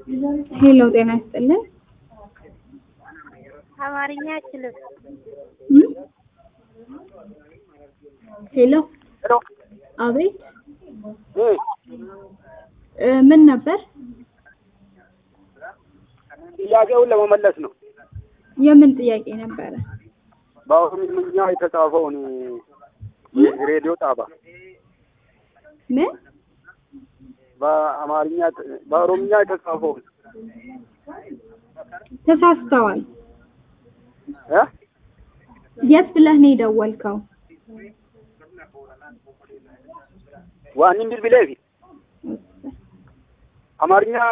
ሄሎ ጤና ይስጥልን። አማርኛ አይችልም። እም? ሄሎ ሄሎ አቤት እ እ ምን ነበር? ጥያቄውን ለመመለስ ነው። የምን ጥያቄ ነበረ? በኦሮምኛ የተጻፈውን ሬዲዮ ጣባ ምን በአማርኛ በኦሮምኛ የተጻፈውን ተሳስተዋል። እ የት ብለህ ነው የደወልከው? ዋኒን ቢልቢሌ አማርኛ